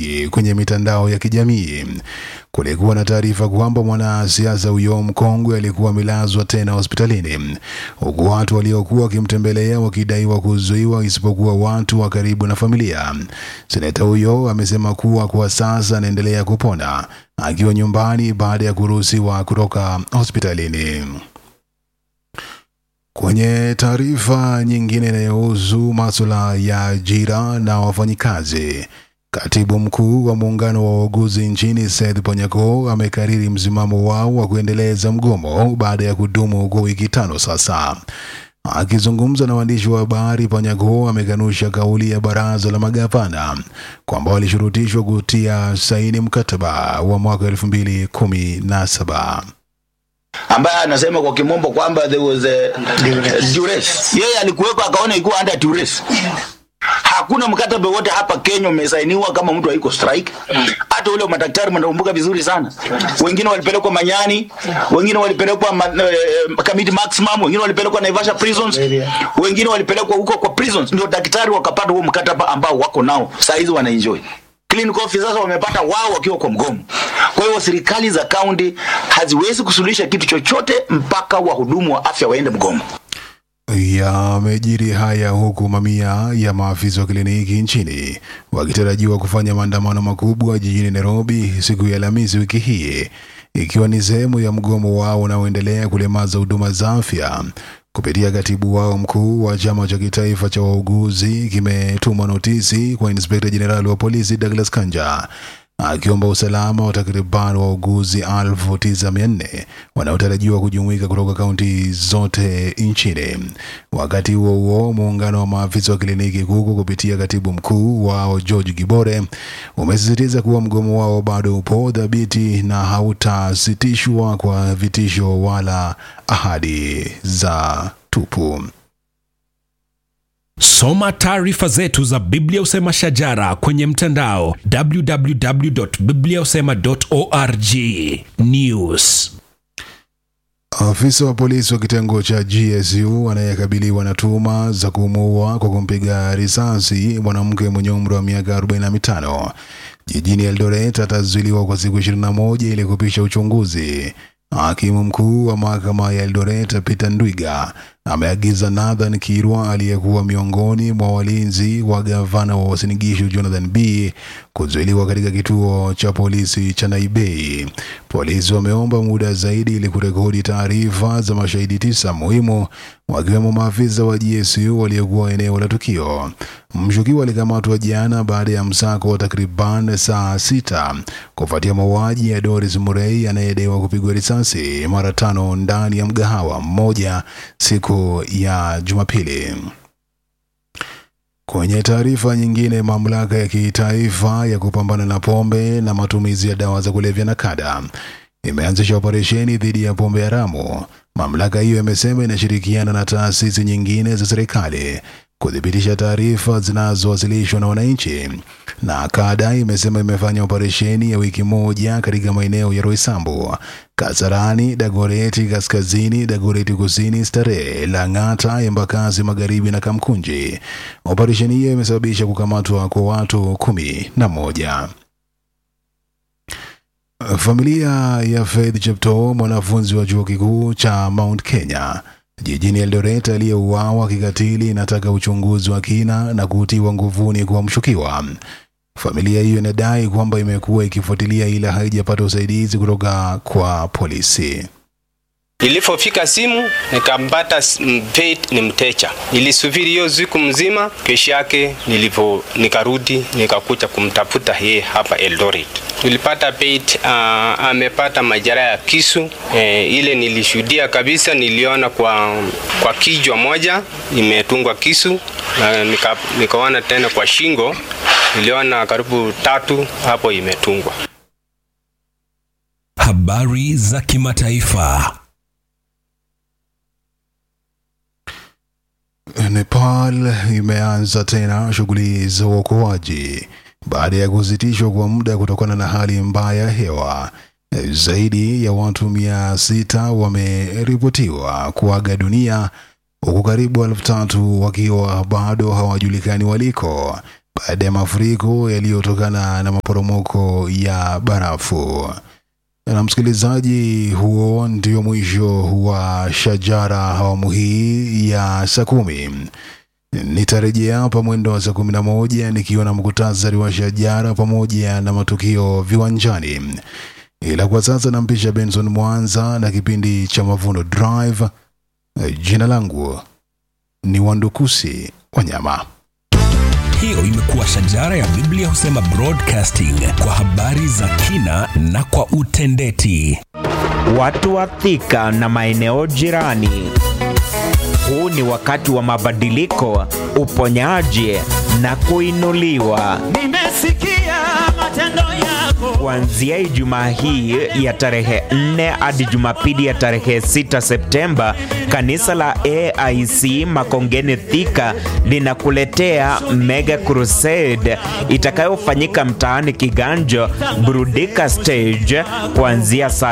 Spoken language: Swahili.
nyingi kwenye mitandao ya kijamii. Kulikuwa na taarifa kwamba mwanasiasa huyo mkongwe alikuwa amelazwa tena hospitalini, huku watu waliokuwa wakimtembelea wakidaiwa kuzuiwa, isipokuwa watu wa karibu na familia. Seneta huyo amesema kuwa kwa sasa anaendelea kupona akiwa nyumbani baada ya kuruhusiwa kutoka hospitalini. Kwenye taarifa nyingine inayohusu masuala ya ajira na wafanyikazi, katibu mkuu wa muungano wa wauguzi nchini Seth Panyako amekariri msimamo wao wa kuendeleza mgomo baada ya kudumu kwa wiki tano sasa. Akizungumza na waandishi wa habari, Panyako amekanusha kauli ya baraza la magavana kwamba walishurutishwa kutia saini mkataba wa mwaka elfu mbili kumi na saba ambaye anasema kwa kimombo kwamba there was a duress. Yeye alikuweko akaona ikuwa under duress. Hakuna mkataba wote hapa Kenya umesainiwa kama mtu haiko strike. Hata ule wa madaktari mnakumbuka vizuri sana. Wengine walipelekwa Manyani, wengine walipelekwa ma, eh, Kamiti Maximum, wengine walipelekwa Naivasha prisons, wengine walipelekwa huko kwa prisons, ndio daktari wakapata huo mkataba ambao wako nao saa hizi wanaenjoy clinical officers wamepata wao wakiwa kwa mgomo. Kwa hiyo serikali za kaunti haziwezi kusuluhisha kitu chochote mpaka wahudumu wa afya waende mgomo. Yamejiri haya huku mamia ya maafisa wa kliniki nchini wakitarajiwa kufanya maandamano makubwa jijini Nairobi siku ya Alhamisi wiki hii, ikiwa ni sehemu ya mgomo wao unaoendelea kulemaza huduma za afya. Kupitia katibu wao mkuu wa chama cha kitaifa cha wauguzi kimetuma notisi kwa inspekta jenerali wa polisi Douglas Kanja akiomba usalama wa takriban wauguzi elfu tisa mia nne wanaotarajiwa kujumuika kutoka kaunti zote nchini. Wakati huo huo, muungano wa maafisa wa kliniki kuku kupitia katibu mkuu wao George Gibore umesisitiza kuwa mgomo wao bado upo dhabiti na hautasitishwa kwa vitisho wala ahadi za tupu. Soma taarifa zetu za Biblia Usema Shajara kwenye mtandao www.bibliausema.org. News. Afisa wa polisi wa kitengo cha GSU anayekabiliwa na tuhuma za kumuua kwa kumpiga risasi mwanamke mwenye umri wa miaka 45 jijini Eldoret atazuiliwa kwa siku 21 ili kupisha uchunguzi. Hakimu mkuu wa mahakama ya Eldoret Peter Ndwiga ameagiza Nathan Kirwa aliyekuwa miongoni mwa walinzi wa gavana wa Uasin Gishu Jonathan B kuzuiliwa katika kituo cha polisi cha Naibei. Polisi wameomba muda zaidi ili kurekodi taarifa za mashahidi tisa muhimu wakiwemo maafisa wa GSU waliokuwa eneo la tukio. Mshukiwa alikamatwa jana baada ya msako wa takriban saa sita kufuatia mauaji ya Doris Murray anayedaiwa kupigwa risasi mara tano ndani ya mgahawa mmoja siku ya Jumapili. Kwenye taarifa nyingine, mamlaka ya kitaifa ya kupambana na pombe na matumizi ya dawa za kulevya na kada imeanzisha operesheni dhidi ya pombe haramu. Mamlaka hiyo imesema inashirikiana na taasisi nyingine za serikali kuthibitisha taarifa zinazowasilishwa na wananchi. Na kada imesema imefanya operesheni ya wiki moja katika maeneo ya Roysambu, Kasarani, Dagoreti Kaskazini, Dagoreti Kusini, Starehe, Lang'ata, Embakasi Magharibi na Kamkunji. Operesheni hiyo imesababisha kukamatwa kwa watu kumi na moja. Familia ya Faith Cheptoo, mwanafunzi wa chuo kikuu cha Mount Kenya jijini Eldoret aliyeuawa kikatili, inataka uchunguzi wa kina na kutiwa nguvuni kwa mshukiwa. Familia hiyo inadai kwamba imekuwa ikifuatilia ila haijapata usaidizi kutoka kwa polisi. Nilipofika simu nikampata Faith ni mteja. Nilisubiri hiyo siku mzima, kesho yake nilipo nikarudi nikakuja kumtafuta yeye hapa Eldoret. Nilipata Faith uh, amepata majeraha ya kisu eh, ile nilishuhudia kabisa, niliona kwa kwa kichwa moja imetungwa kisu na nika, nikaona tena kwa shingo niliona karibu tatu hapo imetungwa. Habari za kimataifa. Nepal imeanza tena shughuli za uokoaji baada ya kusitishwa kwa muda kutokana na hali mbaya ya hewa. Zaidi ya watu mia sita wameripotiwa kuaga dunia huku karibu elfu tatu wakiwa bado hawajulikani waliko. baada ya mafuriko yaliyotokana na maporomoko ya barafu. Na msikilizaji, huo ndio mwisho wa Shajara awamu hii ya saa kumi. Nitarejea hapa mwendo wa saa kumi na moja nikiwa na mkutasari wa Shajara pamoja na matukio viwanjani, ila kwa sasa nampisha Benson Mwanza na kipindi cha Mavuno Drive. Jina langu ni Wandukusi Wanyama. Hiyo imekuwa Shajara ya Biblia husema broadcasting kwa habari za kina na kwa utendeti. Watu wa Thika na maeneo jirani. Huu ni wakati wa mabadiliko, uponyaji na kuinuliwa. Nimesikia matendo yako. Kuanzia Ijumaa hii ya tarehe 4 hadi Jumapili ya tarehe 6 Septemba, kanisa la AIC Makongeni Thika linakuletea Mega Crusade itakayofanyika mtaani Kiganjo Burudika Stage kuanzia saa